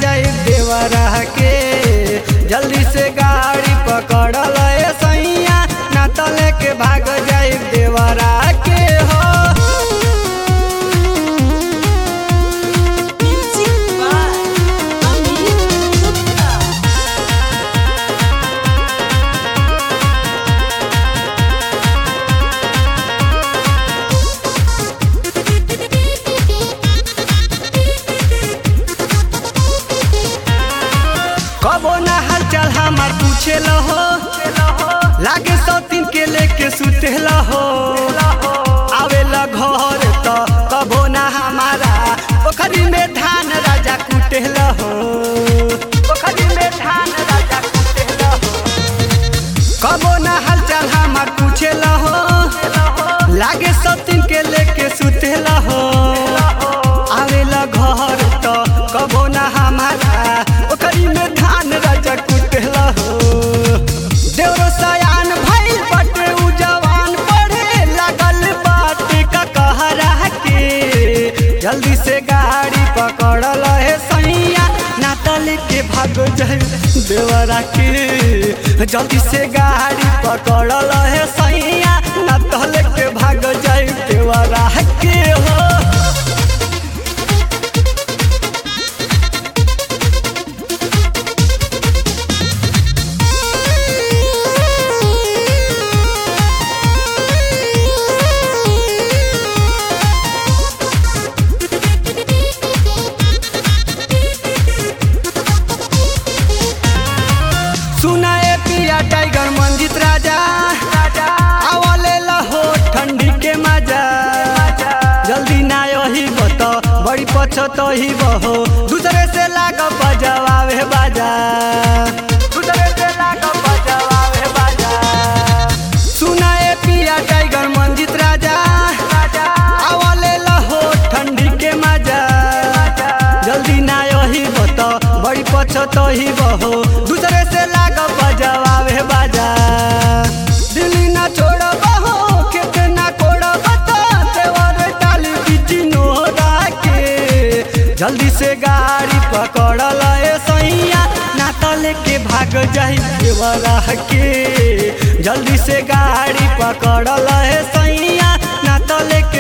जाई देवरा के जल्दी से गाड़ी पकड़ल ए सैया ना तो लेके भाग जाई देवरा के हो Music by Amit Gupta. कबो ना हाल चाल हमार पूछे हो लागे सौतीन के लेके सुते हो आवेला घर तो कबो ना हमारा पोखरी में धान राजा कुटे हो पोखरी में धान राजा कुटे हो कबो ना हाल चाल हमार पूछे हो लागे सौतीन के लेके सुते हो आवेला घर तो कबो ना हमारा ओकरी में धान राजा कुटेला हो देवरो सयान भइल बटे उ जवान पढ़े लागल बाटे का कहरा के जल्दी से गाड़ी पकड़ल है सैया ना तले के भाग जाए देवरा के जल्दी से गाड़ी पकड़ल है सैया ना तले के भाग जाए देवरा के हो सुनाए पिया टाइगर मंजित राजा आवले लहो ठंडी के मजा जल्दी ना यही बत बड़ी पछत ही बहो दूसरे से लाग बजवावे बाजा दूसरे से लाग बजवावे बाजा सुनाए पिया टाइगर मंजित राजा आवले लहो ठंडी के मजा जल्दी ना यही बत बड़ी पछत ही बहो दूसरे से लाग बजवावे बाजा दिल्ली ना छोड़ बहो खेत ना कोड़ बता देवर डाली बीच नोरा के जल्दी से गाड़ी पकड़ल ए सैया ना तो लेके भाग जाई देवरा के जल्दी से गाड़ी पकड़ल ए सैया ना तो लेके